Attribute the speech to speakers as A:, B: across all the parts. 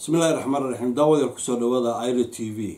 A: bismillahi raxmaan raxiim daawadeel kusoo dhawaada iro t v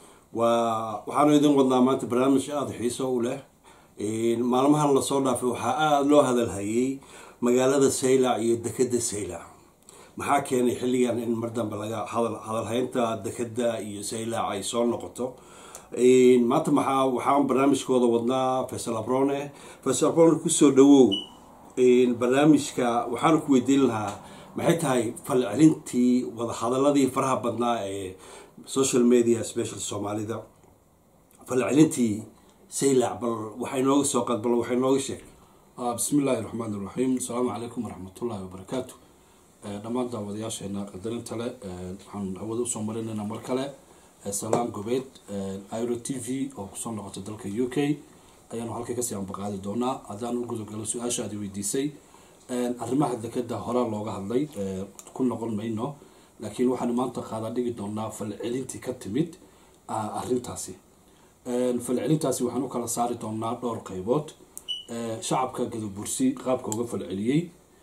A: waa waxaanu idin wadnaa maanta barnaamij aada xiiso u leh maalmahan lasoo dhaafay waxaa aada loo hadalhayay magaalada saylac iyo dekeda saylac maxaa keenay xilligan in mar dambe laga hadalhaynta dekeda iyo saylac ay soo noqoto maanta maxaa waxaan barnaamijkooda wadnaa faysal abrone faysal abrone kusoo dhawow barnaamijka waxaanu ku weydiin lahaa maxay tahay falcelintii wadahadaladii faraha badnaa ee social media special soomaalida falcelintii saylac bal waxay nooga soo qad bal waxay nooga sheeg
B: bismi illaahi raxmaan iraxiim asalaamu calaykum waraxmatullaahi wabarakaatu dhammaan daawadayaasheena qadarinta le waxaan hawada usoo marinaynaa mar kale salaam gobeed iro t v oo kusoo noqota dalka u k ayaanu halkay kasii ambaqaadi doonaa haddaan u gudogalo su-aashaadi weydiisay arrimaha dekeda horaa looga hadlay ku noqon mayno laakiin waxaanu maanta qaada dhigi doonaa falcelintii ka timid arintaasi falcelintaasi waxaan u kala saari doonaa dhowr qeybood shacabka gadabursi qaabka uga falceliyey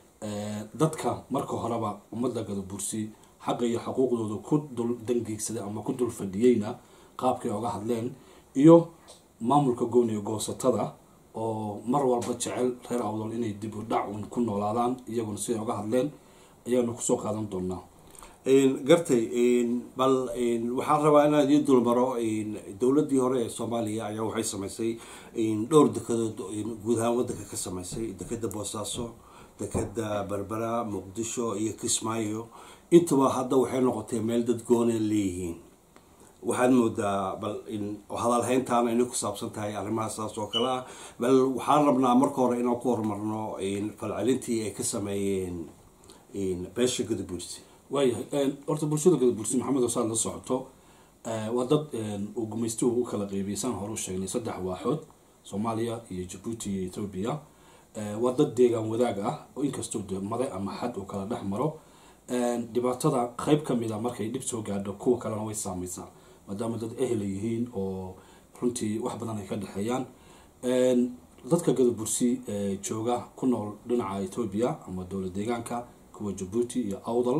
B: dadka marka horeba ummadda gadabursi xaqa iyo xuquuqdooda ku dul dangiigsaday ama ku dul fadhiyeyna qaabkay oga hadleen iyo maamulka gooniga goosatada oo mar walba jecel reer awdol inay dib u dhac un ku noolaadaan iyaguna siday oga hadleen ayaanu kusoo qaadan doonaa
A: gartay bal waxaan rabaa inaan idiin dulmaro dowladii hore ee soomaaliya ayaa waxay samaysay dhowr dekedood guud ahaan wadanka ka samaysay dekeda boosaaso dekeda berbera muqdisho iyo kismaayo intuba hadda waxay noqotay meel dad goona leeyihiin waxaad moodaa bal hadalhayntaana inay ku saabsan tahay arrimaha saas oo kale ah bal waxaan rabnaa marka hore inaan ku horumarno falcelintii ay ka sameeyeen beesha gadabursi
B: waayahay horta bulshada gadabursi maxamed osaad la socoto waa dad uu gumaystuhu u kala qeybiyay saan hore u sheegnay saddex waaxood soomaaliya iyo jabuuti iyo ethoobia waa dad deegaan wadaag ah oo inkastoo de made ama xad uu kala dhex maro dhibaatada qeyb ka mid a markay dhib soo gaadho kuwa kalena way saameysaa maadaama dad ehela yihiin oo runtii wax badan ay ka dhexeeyaan dadka gadabursi jooga ku nool dhinaca ethoobia ama dowla deegaanka kuwa jabuuti iyo awdal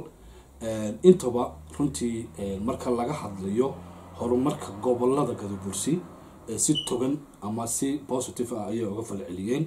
B: intaba runtii marka laga hadlayo horumarka gobolada gadabursi si togan ama si positive ah ayay uga falceliyeen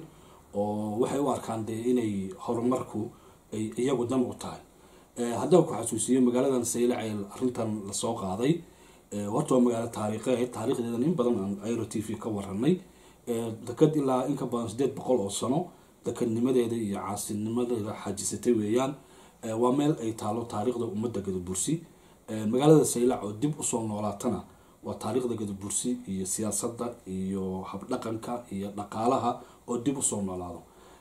B: oo waxay u arkaan dee inay horumarku ay iyagu dan u tahay haddaan ku xasuusiyo magaaladan saylac ee arrintan lasoo qaaday horta waa magaalo taariikheed taarikhdeedan in badan aan iro t v ka waranay deked ilaa in ka badan sideed boqol oo sano dekednimadeeda iyo caasinimadeeda xajisatay weeyaan waa meel ay taalo taariikhda ummadda gadabursi magaalada saylac oo dib usoo noolaatana waa taariikhda gadabursi iyo siyaasadda iyo habdhaqanka iyo dhaqaalaha oo dib usoo noolaado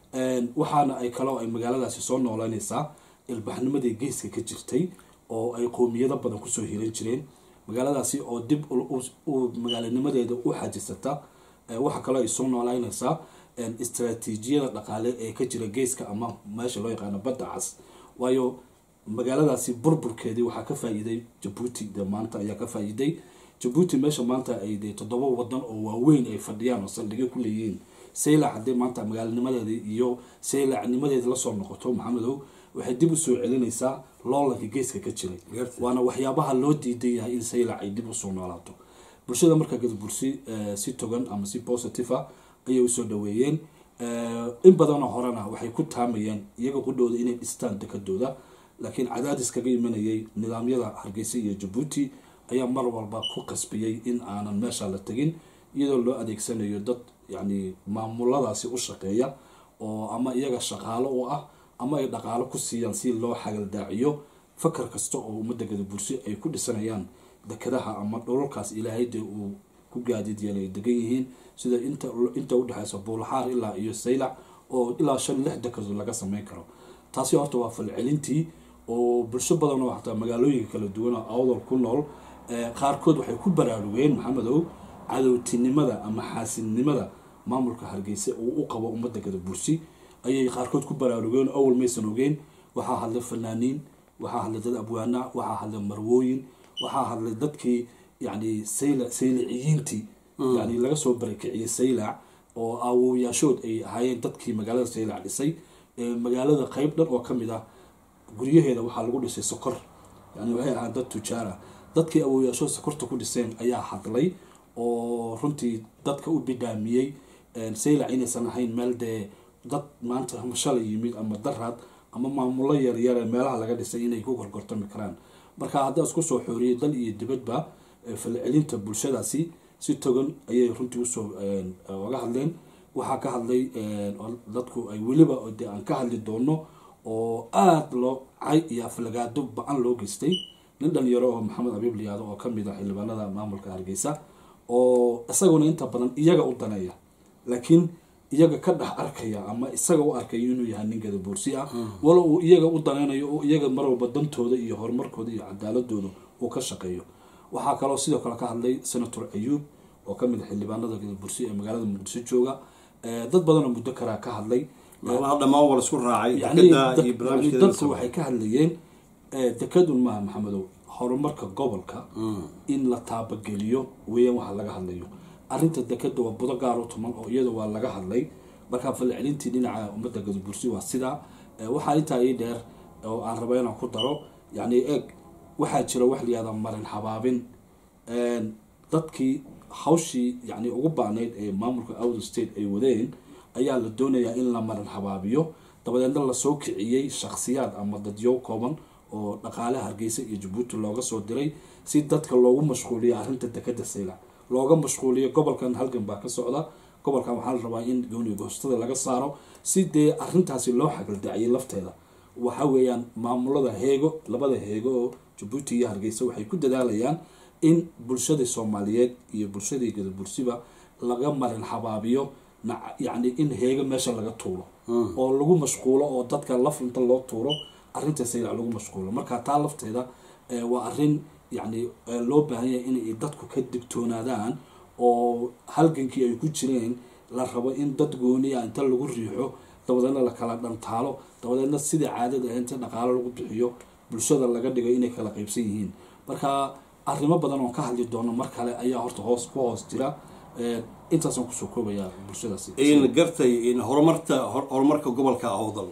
B: waxaana ay kaloo ay magaaladaasi soo noolanaysaa ilbaxnimadii geeska ka jirtay oo ay qowmiyado badan kusoo hiran jireen magaaladaasi oo dib magaalanimadeeda u xajisata waxaa kaloo ay soo noolaynaysaa istraatiijiyada dhaqaale ee ka jira geeska ama meesha loo yaqaano badda cas waayo magaaladaasi burburkeedii waxaa ka faa-iiday jabuuti de maanta ayaa ka faa-iiday jabuuti meesha maanta ay de toddoba wadan oo waaweyn ay fadhiyaan oo saldhigyo ku leeyihiin saylac haddii maanta magaalanimadeeda iyo saylacnimadeeda lasoo noqoto maxamedow waxay dib usoo celinaysaa loolanka geeska ka jiray waana waxyaabaha loo diidan yahay in saylac ay dib usoo noolaato bulshada markaa gadabursi si togan ama si positive a ayay usoo dhaweeyeen in badanoo horena waxay ku taamayeen iyaga qudhooda inay dhistaan dekadooda laakiin cadaadis kaga imanayay nidaamyada hargeysa iyo jabuuti ayaa mar walba ku qasbiyey in aanan meesha la tegin iyadoo loo adeegsanayo dad yacni maamuladaasi u shaqeeya oo ama iyaga shaqaalo u ah ama ay dhaqaalo ku siiyaan si loo xagaldaaciyo fakar kasta oo ummadda gadabursi ay ku dhisanayaan dekadaha ama dholalkaas ilaahay dee uu ku gaadiid yeelay ay degan yihiin sida inta inta udhexeysa buulaxaar ilaa iyo saylac oo ilaa shan lix dekadood laga sameyn karo taasi horta waa falcelintii oo bulsho badan oo xataa magaalooyinka kala duwan oo awdal ku nool qaarkood waxay ku baraarugeen maxamedow cadowtinimada ama xaasidnimada maamulka hargeysa uu u qabo ummadda gadabursi ayay qaarkood ku baraarugeen awal maysan ogeen waxaa hadlay fanaaniin waxaa hadlay dad abwaana waxaa hadlay marwooyin waxaa hadlay dadkii yani sayla sayliciyiintii yani laga soo barakiciyey saylac oo awowyaashood ay ahaayeen dadkii magaalada saylac dhisay magaalada qeyb dhan oo kamid ah guryaheeda waxaa lagu dhisay sokor yani waxay ahaan dad tujaar ah dadkii awooyaasho sokorta ku dhiseen ayaa hadlay oo runtii dadka u bidhaamiyey saylac inaysan ahayn meel dee dad maanta ama shalay yimid ama daraad ama maamulo yaryare meelaha laga dhisay inay ku gorgortami karaan marka haddaa isku soo xooriyey dal iyo dibadba falcelinta bulshadaasi si togan ayay runtii usoo oga hadleen waxaa ka hadlay dadku ay weliba de aan ka hadli doono oo aada loo cay iyo aflagaado ba-an loo geystay nin dhalinyaro oo maxamed abiib liyaado oo kamid ah xildhibaanada maamulka hargeysa oo isaguna inta badan iyaga u daneeya laakiin iyaga ka dhex arkaya ama isaga u arkayo inuu yahay nin gadaboorsi ah walo uu iyaga u daneynayo oo iyaga mar walba dantooda iyo horumarkooda iyo cadaaladooda uu ka shaqeeyo waxaa kaloo sidoo kale ka hadlay senator ayuub oo kamid a xildhibaanada gadaboorsi ee magaalada muqdisho jooga dad badanoo muddo karaa ka hadlay
A: dhammaan waa laisku raacay
B: yani
A: dekada iyo
B: yani
A: barnaamijkeeda
B: dadku waxay ka hadlayeen dekadun maaha maxamedow horumarka gobolka in la taabageliyo weeyaan waxa laga hadlayo arrinta dekada waa budo gaar u tuman oo iyada waa laga hadlay markaa falcelintii dhinaca ummadda gadabursi waa sidaa waxaa intaa ii dheer oo aan raba inaan ku daro yani eeg waxaa jira wax layihahda marin habaabin dadkii hawshii yani ugu baanayd ee maamulka outer state ay wadeen ayaa la doonayaa in la marin habaabiyo dabadeedna lasoo kiciyey shakhsiyaad ama dadyo kooban oo dhaqaale hargeysa iyo jabuuti looga soo diray si dadka loogu mashquuliyo arrinta dekada saylac looga mashquuliyo gobolkan halgan baa ka socda gobolkan waxaa la rabaa in gooni goostada laga saaro si dee arrintaasi loo xagaldaciyay lafteeda waxa weeyaan maamulada heego labada heego oo jabuuti iyo hargeysa waxay ku dadaalayaan in bulshadii soomaaliyeed iyo bulshadii gadabursiba laga marin habaabiyo yacni in heego meesha laga tuuro oo lagu mashquulo oo dadka laf inta loo tuuro arrinta saylac lagu mashquulo marka taa lafteeda waa arrin yacni loo baahan yahay inay dadku ka digtoonaadaan oo halgankii ay ku jireen la rabo in dad gooniya inta lagu riixo dabadeedna la kala dhantaalo dabadeedna sidai caadada ah inta dhaqaalo lagu bixiyo bulshada laga dhigo inay kala qaybsan yihiin marka arrimo badan oon ka hadli doono mar kale ayaa horta hoos ku hoos jira intaasaan kusoo koobayaa bulshadaasi
A: in gartay in horumarta horumarka gobolka awdal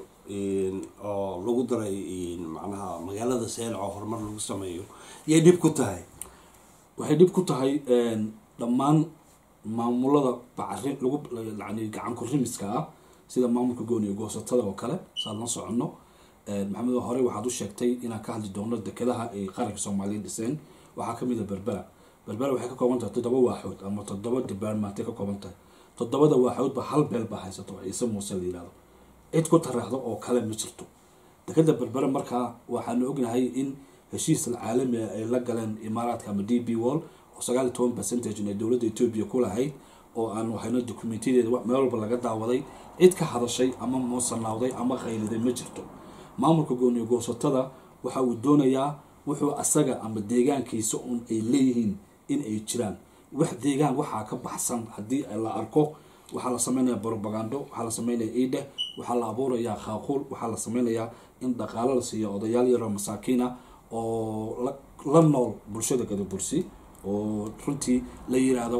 A: oo lagu daray macnaha magaalada seylac oo horumar lagu sameeyo yay dhib ku tahay
B: waxay dhib ku tahay dhammaan maamulada bacri lagu yani gacan kurimiska ah sida maamulka gooni iyo goosatada oo kale saan la soconno maxamed hore waxaad u sheegtay inaan ka hadli doono dekedaha ay qaranka soomaaliya dhiseen waxaa kamid a berbera berbera waxay ka kooban tahay toddoba waaxood ama toddoba departmentay ka kooban tahay toddobada waaxoodba hal beel baa haysato ciise muuse la yihahdo cid ku taraahdo oo kale ma jirto dekeda berbera markaa waxaanu ognahay in heshiis caalami ah ay la galeen imaaraadka ama d b wall oo sagaal iyo toban percentage ay dowladda etoobiya ku lahayd oo aan waxayna dokumentiyadeeda meel walba laga daawaday cid ka hadashay ama muusanawday ama qayliday ma jirto maamulka gooniyo goosatada waxa uu doonayaa wuxuu asaga ama deegaankiisa un ay leeyihiin in ay jiraan wax deegaan waxaa ka baxsan haddii la arko waxaa la sameynaya brobagando waxaa la sameynaya ideh waxaa la abuurayaa khaaquul waxaa la sameynayaa in dhaqaalo la siiyo odayaal yaroo masaakiina oo la nool bulshada gadabursi oo runtii la yiraahdo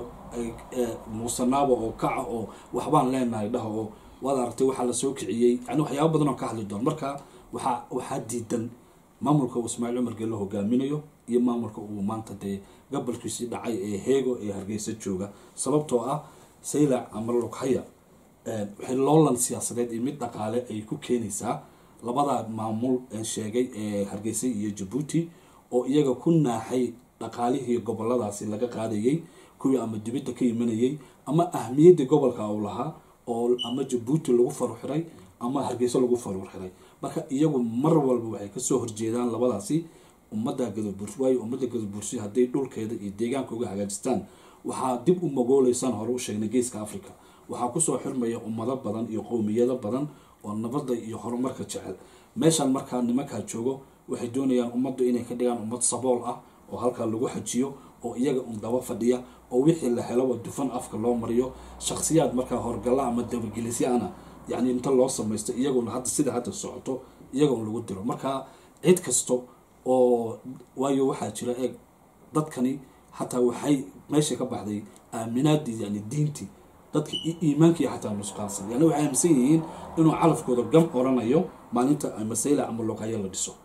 B: muusanaaba oo kaca oo waxbaan leenahay dhaha oo waad aragtay waxaa la soo kiciyey yani waxyaaba badan oo ka hadli doon marka waxaa waxaa diidan maamulka uu ismaaciil cumar gelle hogaaminayo iyo maamulka uu maanta dee gobolkiisii dhacay ee heego ee hargeysa jooga sababtoo ah saylac ama lughaya waxay loolan siyaasadeed iyo mid dhaqaale ay ku keenaysaa labada maamul sheegay ee hargeysa iyo jabuuti oo iyaga ku naaxay dhaqaalihii goboladaasi laga qaadayay kuwii ama dibadda ka imanayay ama ahmiyaddii gobolka uu lahaa oo ama jabuuti lagu faruxiray ama hargeysa lagu faruxiray marka iyagu mar walba waxay kasoo horjeedaan labadaasi ummadda gadabursi waayo ummadda gadabursi hadday dhulkeeda iyo deegaanka uga hagaajistaan waxaa dib u magooleysaan hore u sheegnay geeska africa waxaa kusoo xirmaya ummado badan iyo qowmiyado badan oo nabadda iyo horumarka jecel meeshaan markaa nimankaa joogo waxay doonayaan ummaddu inay ka dhigaan ummad sabool ah oo halkaa lagu xajiyo oo iyaga un daba fadhiya oo wixii la helaba dufan afka loo mariyo shakhsiyaad markaa horgalla ama dabagelisyaana yacni inta loo samaysto iyaguna hadda sida hadda socoto iyaga un lagu diro marka cid kasto oo waayo waxaa jira eeg dadkani xataa waxay meesha ka baxday aaminaadii yani diintii dadka iimaankii xataa nusqaansan yani waxay aaminsan yihiin inuu calafkooda gam oranayo maalinta ama sayla ama loqaya la dhiso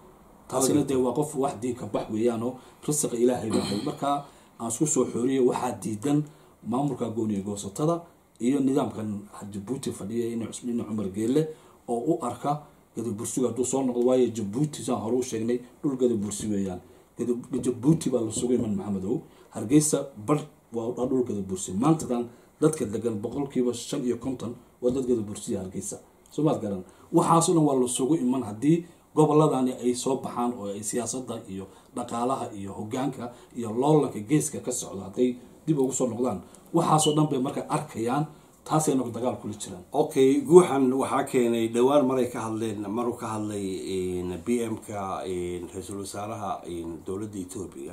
B: taasina dee waa qof wax diinka bax weeyaanoo risiqa ilaahay baxay markaa aan isku soo xooriyo waxaa diidan maamulka gooniyo goosatada iyo nidaamkan jabuuti fadhiya in cusmine cumar geelle oo u arka gadabursiga hadduu soo noqdo waayo jabuuti saan hore u sheegnay dhul gadabursi weeyaan jabuuti baa la sugay iman maxamedow hargeysa bar waa dhul gadabursi maantadan dadka degan boqolkiiba shan iyo konton waa dad gadabursiya hargeysa soomaad garan waxaasoo dhan waa la sugu iman haddii goboladani ay soo baxaan oo ay siyaasada iyo dhaqaalaha iyo hogaanka iyo loolanka geeska ka socdo hadday dib ugu soo noqdaan waxaasoo dhan bay marka arkayaan taasay nagu dagaal kula jiraan
A: okay guuxan waxaa keenay dhowaan maray ka hadleen maruu ka hadlay b m ka ra-iisul wasaaraha dowladda etoobiya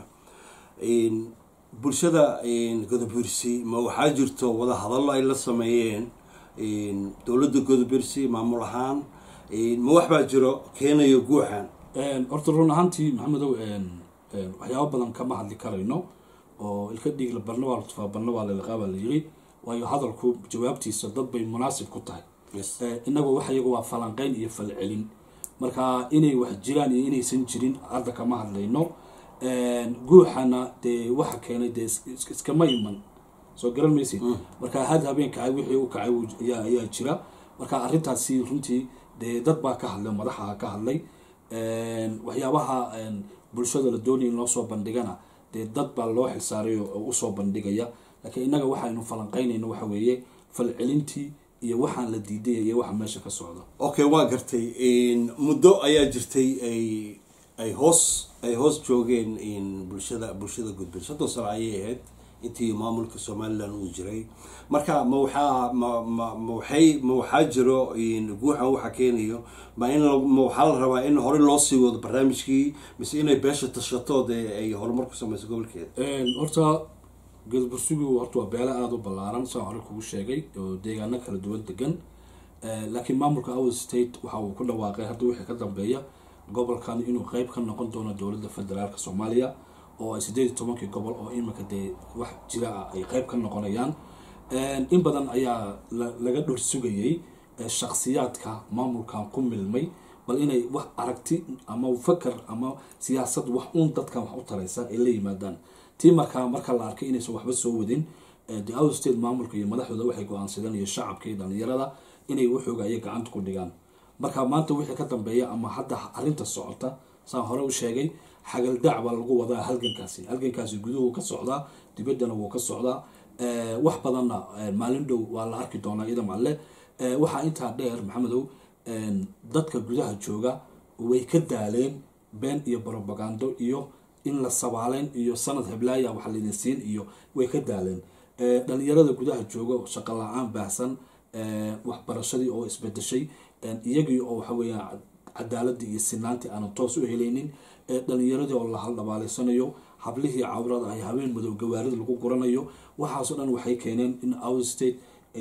A: bulshada godobursi ma waxaa jirto wada hadallo ay la sameeyeen dowladda godobursi maamul ahaan ma wax baa jiro keenayo guuxan
B: horta run ahaantii maxamedow waxyaaba badan kama hadli karayno oo ilka dhiigla barna waa la tufaa barna waa lalaqaabaa la yiri waayo hadalku jawaabtiisa dad bay munaasib ku tahay inagoo wax iyaga waa falanqeyn iyo falcelin marka inay wax jiraan iyo inaysan jirin hadda kama hadlayno guuxana dee waxa keenay dee iskama iman soo garan maysid marka had habeen kacay wixii u kacay ayaa jira marka arrintaasi runtii dee dad baa ka hadlay madaxa ka hadlay waxyaabaha bulshada la doonaya in loo soo bandhigana dee dad baa loo xilsaaray oo usoo bandhigaya laakiin innaga waxaynu falanqeynayno waxa weeye falcelintii iyo waxaan la diidaya iyo waxa meesha ka socda
A: okay waa gartay muddo ayaa jirtay ay ay hoos ay hoos joogeen bulshada bulshada gudbir soddon sano ayay ahayd intii maamulka somalilan uu jiray marka ma waxaa ma ma ma waxay ma waxaa jiro guuxan waxa keenayo ma in ma waxaa la rabaa in hore loo sii wado barnaamijkii mise inay beesha tashato dee ay horumar ku sameyso gobolkeeda
B: horta gadabursigu horta waa beelo aada u ballaaran saan hore kugu sheegay oo deegaano kala duwan degan laakiin maamulka our state waxa uu ku dhawaaqay hadda wixii ka dambeeya gobolkan inuu qeyb ka noqon doono dowladda federaalka soomaaliya oo ay sideed iyo tobankii gobol oo iminka dee wax jira ah ay qeyb ka noqonayaan in badan ayaa laga dhor sugayay shaksiyaadka maamulkan ku milmay bal inay wax aragti ama fakar ama siyaasad wax uun dadkan wax u taraysa ay la yimaadaan tii markaa marka la arkay inaysan waxba soo wadin the out state maamulka iyo madaxdooda waxay go-aansadeen iyo shacabka iyo dhalinyarada inay waxooga ay gacanta ku dhigaan marka maanta wixii ka dambeeya ama hadda arrinta socota saan hore u sheegay xagaldaac baa lagu wadaa halgankaasi halgankaasi guduhu ka socdaa dibaddana wuu ka socdaa wax badanna maalin dhow waa la arki doonaa idam alle waxaa intaa dheer maxamedow dadka gudaha jooga way ka daaleen been iyo brobagando iyo in la sabaaleyn iyo sanad heblaaya wax laydin siin iyo way ka daaleen dhalinyarada gudaha jooga shaqo la-aan baahsan waxbarashadii oo isbedeshay iyagii oo waxa weeyaan cadaaladii iyo sinaantii aanan toos u helaynin dhalinyaradii oo la haldhabaaleysanayo hablihii cawrada ay habeen madow gawaarida lagu guranayo waxaasoo dhan waxay keeneen in our state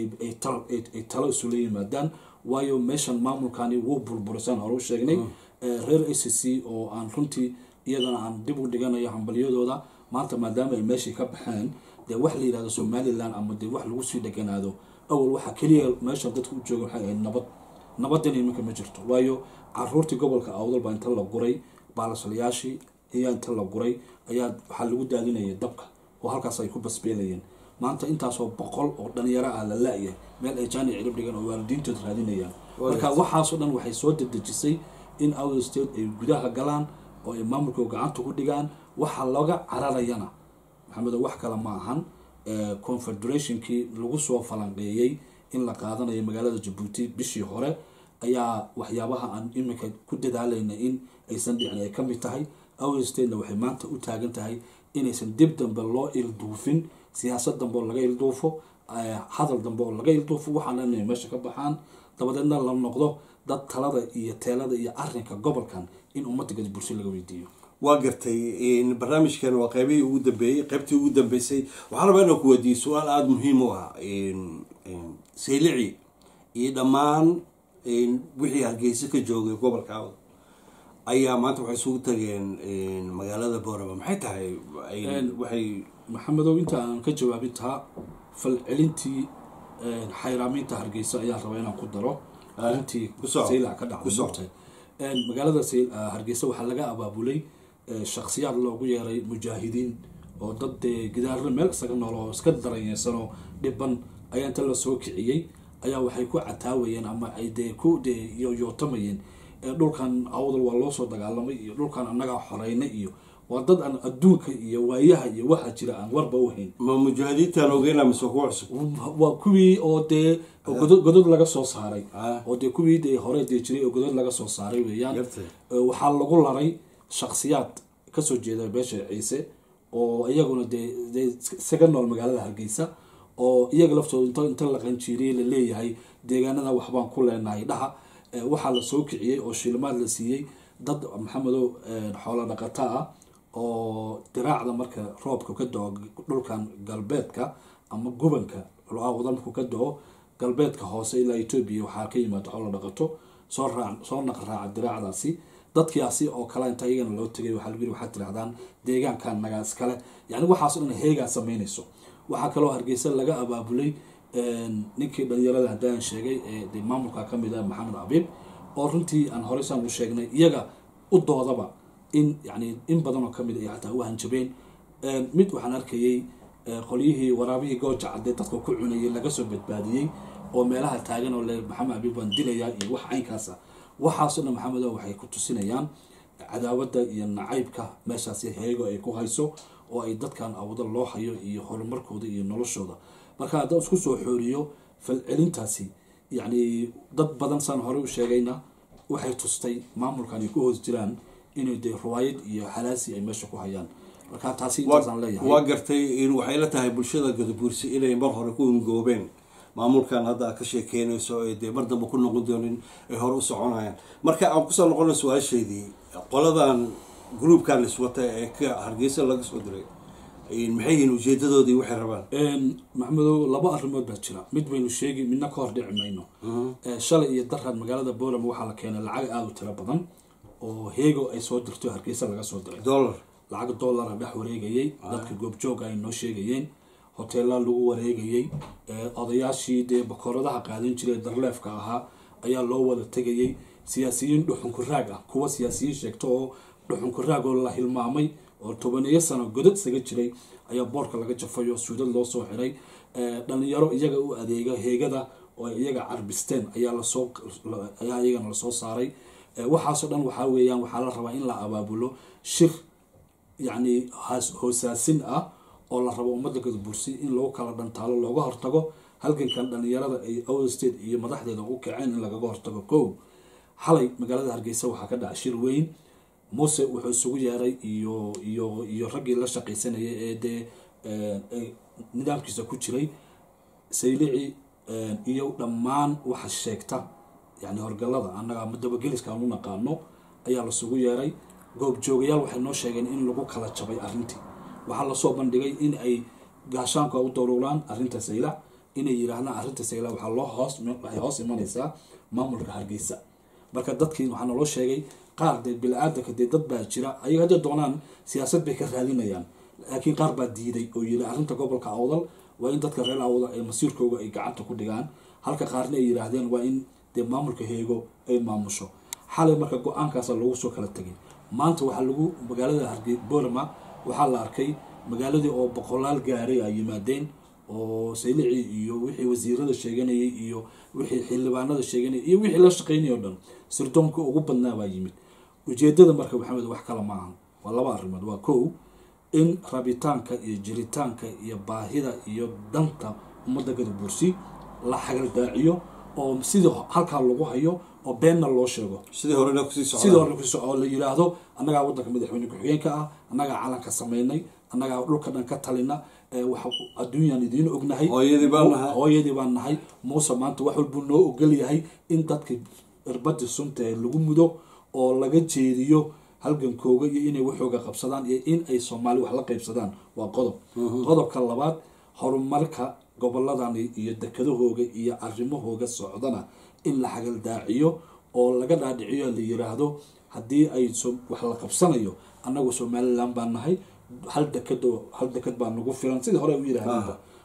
B: ay talo isula yimaadaan waayo meeshan maamulkani wuu burburisaan hore u sheegnay reer a c c oo aan runtii iyadana aan dib u dhiganayo hambalyadooda maanta maadaama ay meeshii ka baxeen dee wax la yihahdo somalilan ama dee wax lagu sii dheganaado awal waxaa keliya meesha dadka u jooga waxay ahayd nabad nabadina iminka ma jirto waayo caruurtii gobolka awdal baa inta la guray baalasalayaashii ayaa inta la guray ayaa waxaa lagu daadinayay dabka oo halkaas ay ku basbeelayeen maanta intaasoo boqol oo dhalinyaro ah la la-yahay meel ay jaani cirib dhigan oo waalidiintood raadinayaan marka waxaasoo dhan waxay soo dedejisay in out state ay gudaha galaan oo ay maamulka gacanta ku dhigaan waxa looga cararayana maxamedo wax kale ma ahan confederationkii lagu soo falanqeeyey in la qaadanayo magaalada jabuuti bishii hore ayaa waxyaabaha aan iminka ku dadaalayna in aysan dhicin ay kamid tahay out statena waxay maanta u taagan tahay inaysan dib dambe loo ilduufin siyaasad dambe oo laga ilduufo hadal dambe oo laga ilduufo waxaana inay meesha ka baxaan dabadeedna la noqdo dad talada iyo teelada iyo arinka gobolkan in ummadda gadi bulsho laga weydiiyo
A: waa gartay barnaamijkan waa qeybihii ugu dambeeyey qeybtii ugu dambeysay waxaan rabaa inaan ku weydiiyo su-aal aada muhiim u ah saylici iyo dhammaan wixii hargeysa ka joogay gobolka awd ayaa maanta waxay isugu tageen magaalada boorama maxay tahay waxay
B: maxamedow inta aan ka jawaabin taa falcelintii xayraaminta hargeysa ayaan rabaa inaan ku daro arintii saylac ka dhacday magaalada hargeysa waxaa laga abaabulay shaksiyaad loogu yeeray mujaahidiin oo dad dee gidaarna meel isaga nool oo iska daranyeysanoo dhiban ayaa inta la soo kiciyey ayaa waxay ku cataawayeen ama ay dee ku dee yootamayeen dhulkan awdal waa loo soo dagaalamay iyo dhulkan annagaa xoreynay iyo waa dad aan adduunka iyo waayaha iyo waxa jira aan warba u hayn
A: ma mujaahidiintaan ogeyna mise kuwa cusub
B: waa kuwii oo dee godod godod laga soo saaray
A: Ah.
B: oo dee kuwii dee hore dee jiray oo godod laga soo saaray weeyaan
A: Gartay.
B: Ee, waxaa lagu laray shaksiyaad kasoo jeeda beesha ciise oo iyaguna dee dee isaga nool magaalada hargeysa oo iyaga laftooda inta inta la qanjiiriyey la leeyahay deegaanada waxbaan ku leenahay dhaha Ee, waxaa la soo kiciyey oo shilimaad la siiyey dad maxamedow ee, xoolo dhaqato ah oo diraacda marka roobka ka do-o dhulkan galbeedka ama gubanka awda markuu ka do-o galbeedka hoose ilaa etoobiya waxaa ka yimaada xoolo dhaqato soo raac soo naqraaca diraacdaasi dadkiasi oo kale inta iyagana loo tegay waxaa lagu yiri waxaad tirahdaan deegaankan nagaa iskale yani waxaas dhan heegaa samaynayso waxaa kaloo hargeysa laga abaabulay een, ninkii dhalinyarada haddaan sheegay ee dee maamulka ka mid ah maxamed abiib oo runtii aan horey saan u sheegnay iyaga u doodaba in yani in badanoo kamid ay xataa u hanjabeen Een, mid waxaan arkayay ee, qolyihii waraabihii gooja cadee dadka ku cunayay laga soo badbaadiyey oo meelaha taagan oo le maxamed abiib waan dilayaa iyo wax caynkaas ah waxaasoo dhan maxamedo waxay ku tusinayaan cadaawada iyo nacaybka meeshaasi heego ay ku hayso oo ay dadkan awdo loo hayo iyo horumarkooda iyo noloshooda marka haddaan isku soo xooriyo falcelintaasi yacni dad badan saan hore u sheegayna waxay tustay maamulkan ay ku hoos jiraan inay dee riwaayad iyo halaasi ay meesha ku hayaan marka taasi intaasaan leeyahay
A: waa gartay in waxay la tahay bulshada gadabuursi inay mar hore ku ungoobeen maamulkan hadda aad ka sheekeynayso ee dee mar dambe ku noqon doonin ay hore u soconayaan marka aan kusoo noqona su-aasheydii qoladan gruubkan iswata ee ka hargeysa laga soo diray maxay yihiin ujeedadoodii waxay rabaan
B: Een, maxamedow laba arrimood baa jira mid baynu sheegi midna ka hor dhici mayno Ee, shalay iyo darran magaalada boolama waxaa la keenay lacag aada u tiro badan oo heego ay soo dirto hargeysa laga soo diray
A: dollar
B: lacag dollara dhex wareegayay dadka goobjooga ay noo sheegayeen hoteela lagu wareegayay ee, odayaashii dee bakooradaha qaadan jiray darleefka ahaa ayaa loo wada tegayay siyaasiyiin dhuxunku raag ah kuwa siyaasiyiin sheegto oo dhuxunku raag oo la hilmaamay oo tobaneeyo sano godad isaga jiray ayaa boorka laga jafay oo suudad loo soo xiray Ee, dhalinyaro iyaga u adeega heegada oo ay iyaga carbisteen ayaa lasoo ayaa iyagana lasoo saaray Ee, waxaasoo dhan waxaa weeyaan waxaa la rabaa in la abaabulo shir yacni haas- hoosaasin ah oo la rabo ummadda gadabursi in lagu kala dhantaalo looga hortago halgankan dhalinyarada ay out state iyo madaxdeeda u kaceen in lagaga hortago kow xalay magaalada hargeysa waxaa ka dhacay shir weyn muuse wuxuu isugu yeeray iyo iyo iyo raggii la shaqaysanayay ee dee ee, ee nidaamkiisa ku jiray saylici ee, iyo dhammaan waxa sheegta yani horgalada annaga ama dabageliska aan u naqaano ayaa lasugu yeeray goobjoogayaal waxay noo sheegeen in lagu kala jabay arrintii waxaa lasoo bandhigay in ay gaashaanku u daruuraan arrinta saylac inay yidhaahdaan arrinta saylac waxaa loo hoos waxay hoos imanaysaa maamulka hargeysa marka dadkii waxaa naloo sheegay qaar dee bili-aadanka dee dad baa jira ayaga hadday doonaan siyaasad bay ka raadinayaan laakiin qaar baa diiday oo yidhi arrinta gobolka awdal waa in dadka reer awdal ee masiirkooga ay gacanta ku dhigaan halka qaarna ay yidhaahdeen waa in dee maamulka heego ay maamusho xalay marka go-aankaasa lagu soo kala tegay maanta waxaa lagu magaalada hargey boorama waxaa la arkay magaaladii oo boqolaal gaaray ay yimaadeen oo saylici iyo wixii wasiirada sheeganayay iyo wixii xildhibaanada sheeganayay iyo wixii la shaqeynay o dhan sirdoonka ugu badnaa baa yimid ujeedada marka maxamed wax kale maaha waa laba arrimood waa kow in rabitaanka iyo jiritaanka iyo baahida iyo danta ummadda gadabursi la xagaldaaciyo oo sidii halkaa lagu hayo oo beenna loo sheego
A: sidii horena kusii
B: sidii
A: socdaan
B: hore kusoo oo la yidhaahdo annagaa waddanka madaxweyne ku-xigeenka ah annagaa calanka samaynay annagaa dhulka dhan ka talina ee waxa adduunyaan idiin ognahay
A: Hooyadii baan nahay.
B: hooyadii baan nahay muuse maanta wax walbuu noo ogol yahay in dadka irbadii sunta ee lagu mudo oo laga jeediyo halgankooga iyo inay waxooga qabsadaan iyo in ay soomaali wax la qaybsadaan waa qodob qodobka labaad horumarka goboladani iyo dekadahooga iyo arrimahooga socdana in la xagaldaaciyo oo laga dhaadhiciyo la yiraahdo haddii ay so- wax la qabsanayo annagu somalilan baan nahay hal dekado hal dekad baa nagu filan sidii hore u yidhaahdeenba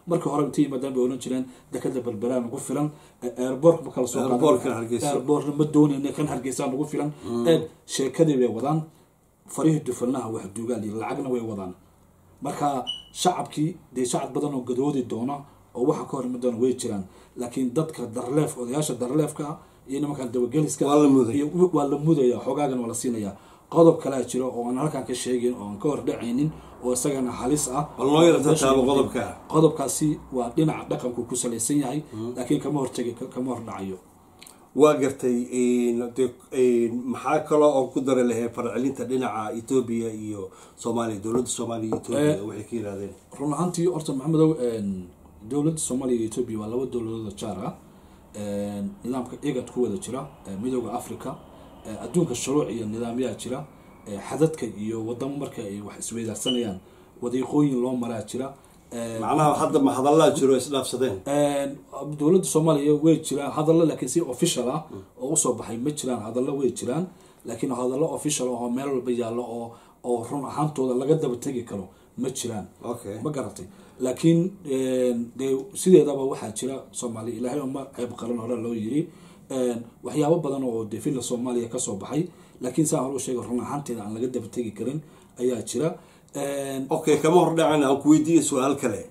B: markii hore inta yimaadaan bay oran jireen dekada berberaan ugu filan airbork ma kala soo qaadan.
A: Airportka Hargeysa.
B: airborna ma doonayna kan hargeysaan ugu filan eeg sheekadii bay wadaan farihii dufanaha wax duugaal iyo lacagna way wadaan marka shacabkii dee shacab badan oo gadoodi doona oo waxa ka horimi doona way jiraan laakiin dadka darleef odayaasha darleefka ah iyo nimankan dabageliska
A: Waa la muday.
B: iyo waa la mudaya xoogaagan waa la siinaya qodob kalea jiro oo aan halkan ka sheegin oo aan ka hor dhacaynin oo isagana halis ah
A: bal noo yara taataabo qodobka
B: qodobkaasi waa dhinaca dhaqanku ku salaysan yahay laakiin kama hortegi kama hor dhacayo
A: waa gartay de maxaa kaloo oo ku dari lahay farcelinta dhinaca etoobiya iyo soomaaliya dowladda soomaaliya iyo etoobiya waxay ka yidhahdeen
B: run ahaantii horta maxamedow dowladda soomaaliya iyo etoobiya waa laba dowladooda jaar ah nidaamka egad ku wada jira midooda africa adduunka shuruuc iyo nidaamyaa jira xadadka iyo wadamo marka ay wax isweydaarsanayaan wadiiqooyin loo maraa jira
A: macnaha hadda ma hadallaa jiro isdhaafsadeen
B: dowladda soomaaliya way jiraan hadallo laakiin si official ah oo usoo baxay ma jiraan hadallo way jiraan laakiin hadallo official ah oo meel walba yaallo oo oo run ahaantooda laga daba tegi karo ma jiraan
A: okay
B: ma garatay laakiin dee sideedaba waxaa jira soomaaliya ilaahay uma ceeb qaran hore loo yiri waxyaabo badan oo dee filla soomaaliya kasoo baxay laakiin saa hore u sheegay run ahaanteeda aan laga daba tegi karin ayaa jira
A: okay kama hordhacin aan ku weydiiya su-aal kale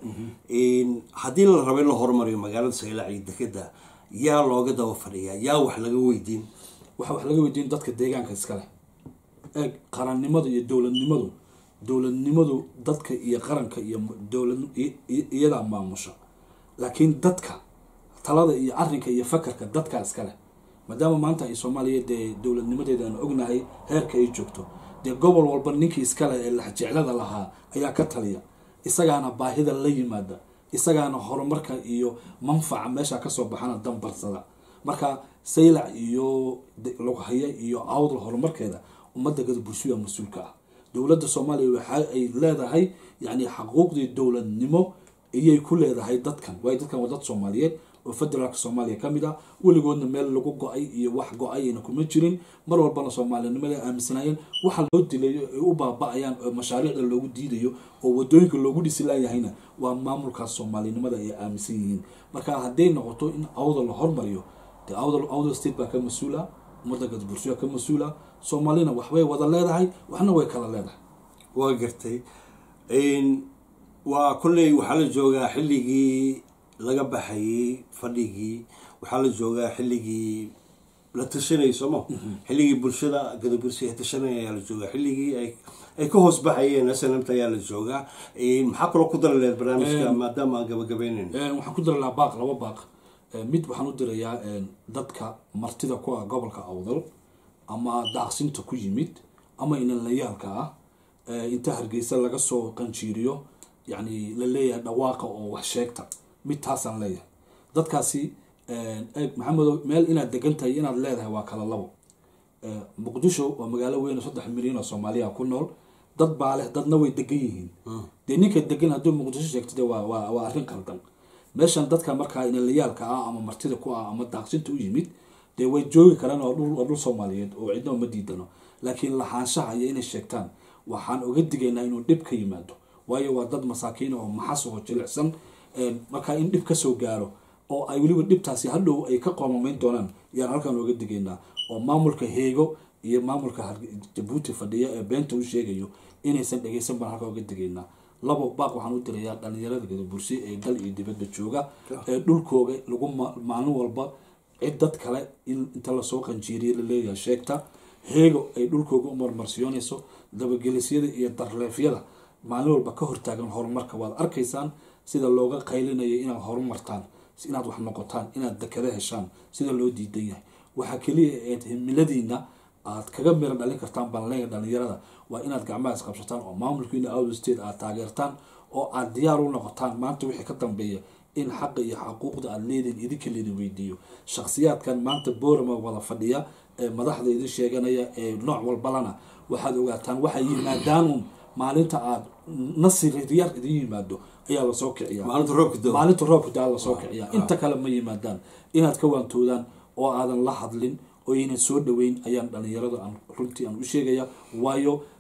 A: haddii la rabo in la horumariyo magaalada saylac iyo dekeda yaa looga daba fadhiyaa yaa wax laga weydiin
B: waxa wax laga weydiin dadka deegaanka iskale eeg qarannimadu iyo dowladnimadu dowladnimadu dadka iyo qaranka iyo dowlad iyadaa maamusha laakiin dadka talada iyo arrinka iyo fakarka dadka iskale maadaama maanta ay soomaaliya dee dowladnimadeeda aan ognahay heerka ay joogto dee gobol walba ninkii iskale ee laxjeclada lahaa ayaa ka taliya isagaana baahida la yimaada isagaana horumarka iyo manfaca meesha kasoo baxana dambarsada marka saylac iyo lughaya iyo awdal horumarkeeda ummadda gadabursuya mas-uulka ah dowladda soomaaliya waxa ay leedahay yani xaquuqdii dowladnimo iyay ku leedahay dadkan waayo dadkan waa dad soomaaliyeed oo federaalka soomaaliya ka mid ah weligoodna meel lagu go-ay iyo wax go-ayna kuma jirin mar walbana soomaalinimada aaminsanaayeen waxa loo dilayo ay u baaba-ayaan oo mashaariicda loogu diidayo oo wadooyinka loogu dhisi laayahayna waa maamulkaas soomaalinimada ay aaminsan yihiin marka hadday noqoto in awda la hormariyo dee awdal awdal state baa ka mas-uula ummadda gadbursuya ka mas-uula soomaalina waxbay wada leedahay waxna way kala leedahay
A: waa gartay waa kolley waxaa la joogaa xilligii laga baxayay fadhigii waxaa la joogaa xilligii la tashanayay sooma xilligii bulshada gadabursi ay tashanaya ayaa la joogaa xilligii ay ay ka hoos baxayeen snmt ayaa la joogaa maxaa kaloo ku dari lehed barnaamijka maadaama aan gabagabaynayn
B: waxaan ku diri lahaa baaq laba baaq mid waxaan u dirayaa dadka martida ku ah gobolka awdal ama daaqsinta ku yimid ama inalayaalka ah inta hargeysa laga soo qanjiiriyo yani la leeyahay dhawaaqa oo wax sheegta mid taasaan leeyahay dadkaasi eeg maxamedo meel inaad degan tahay inaad leedahay waa kala labo muqdisho waa magaalo weyn oo saddex milyan oo soomaaliya ku nool dad baa leh dadna way degan yihiin dee ninka degan hadduu muqdisho sheegto de waa waa waa arrin qaldan meeshan dadka markaa inalayaalka ah ama martida ku ah ama daaqsinta u yimid dee way joogi karaan oo dhul waa dhul soomaaliyeed oo cidna uma diidano laakiin lahaanshaha iyo inay sheegtaan waxaan oga digaynaa inuu dhib ka yimaado waayo waa dad masaakiin oo maxas oo jilicsan markaa in dhib kasoo gaaro oo ay weliba dhibtaasi hadhow ay ka qoomamayn doonaan yaan halkan oga digaynaa oo maamulka heego iyo maamulka jabuuti fadhiya ee beenta u sheegayo inaysan dhegeysan baan halkan oga digaynaa labo baaq waxaan u dirayaa dhalinyarada gadabursi ee dal iyo dibadda jooga ee dhulkooga lagu maalin walba cid dad kale in inta lasoo qanjiiriya laleeyahay sheegta heego ay dhulkooga u marmarsiyoonayso dabagelisyada iyo darleefyada maalin walba ka hortaagan horumarka waad arkaysaan sida looga qaylinayo inaad horumartaan inaad wax noqotaan inaad dekada heshaan sida loo diidan yahay waxaa keliya eed himiladiina aad kaga mira dhalin kartaan banleega dhalinyarada waa inaad gacmaha isqabsataan oo maamulkiina out state aad taageertaan oo aad diyaar u noqotaan maanta wixii ka dambeeya in xaqa iyo xaquuqda aad leediin idinka leedin weydiiyo shakhsiyaadkan maanta boorama wada fadhiya ee madaxda idin sheeganaya ee nooc walbalana waxaad ogaataan waxay yimaadaanuun maalinta aad nasir yar idin yimaado ayaa lasoo kiciya
A: maalinta roobka doo
B: maalinta roobka daa lasoo kiciya inta kale ma yimaadaan inaad ka waantoodaan oo aadan la hadlin oo aynan soo dhaweyn ayaan dhalinyarada aan runtii aan u sheegaya waayo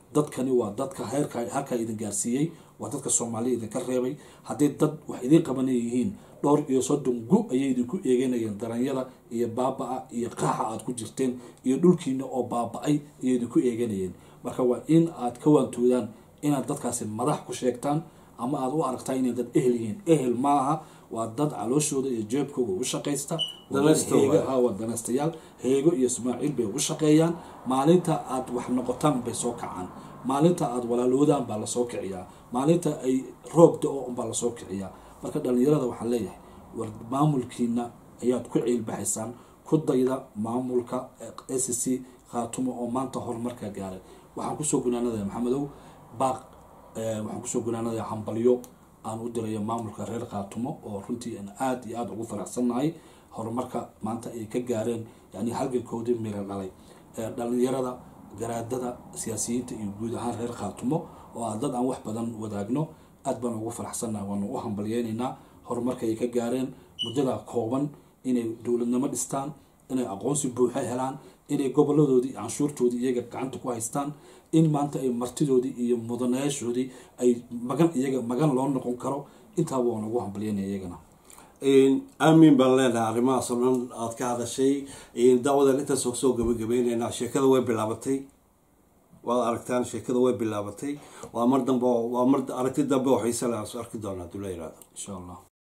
B: dadkani waa dadka heerka halkaa idin gaarsiiyey waa dadka soomaaliya idinka reebay haddii dad wax idiin qabanay yihiin dhowr iyo soddon gu ayay idinku eeganayeen daranyada iyo baaba-a iyo qaaxa aada ku jirteen iyo dhulkiina oo baaba-ay ayay idinku eeganayeen marka waa in aad ka waantoodaan inaad dadkaasi madax ku sheegtaan ama aada u aragtaa inay dad ehel yihiin ehel maaha waa dad calooshooda iyo jeebkooga u shaqaysta waa dad
A: Danaysto
B: heega-
A: waay.
B: ah, waa danaystayaal heego iyo ismaaciil bay ugu shaqeeyaan maalinta aad wax noqotaan bay soo kacaan maalinta aad walaaloodaan baa lasoo kiciyaa maalinta ay roob da-o unbaa lasoo kiciyaa marka dhalinyarada waxaan leeyahay war maamulkiina ayaad ku ciilbaxaysaan ku dayda maamulka s c khaatumo oo maanta horumarka gaaray waxaan kusoo gunaanadaya maxamedow baaq eh, waxaan kusoo gunaanadaya hambalyo aan u dirayo maamulka reer khaatumo oo runtii aan aada iyo aada ugu faraxsannahay horumarka maanta ay ka gaareen yani halgankoodii miro dhalay ee dhalinyarada garaadada siyaasiyiinta iyo guud ahaan reer khaatumo oo ah dad aan wax badan wadaagno aad baan ugu faraxsannahay waanu u hambalyeynaynaa horumarka ay ka gaareen muddada kooban inay dowladnimo dhistaan inay aqoonsi buuxa helaan inay goboladoodii canshuurtoodii iyaga gacanta ku haystaan in maanta ay martidoodii iyo mudanayaashoodii ay magan iyaga magan loo noqon karo intaaba waan ugu hambalyeynaya iyagana
A: aamin baan leenahay arrimahaas oo dhan aada ka hadashay daawadan intaas soo gabagabayneynaa sheekada way bilaabatay waad aragtaan sheekada way bilaabatay waa mar dambe oo- waa mar aragti dambe oo xiise leh aan is arki doonaa haduu la yihahdo
B: insha allah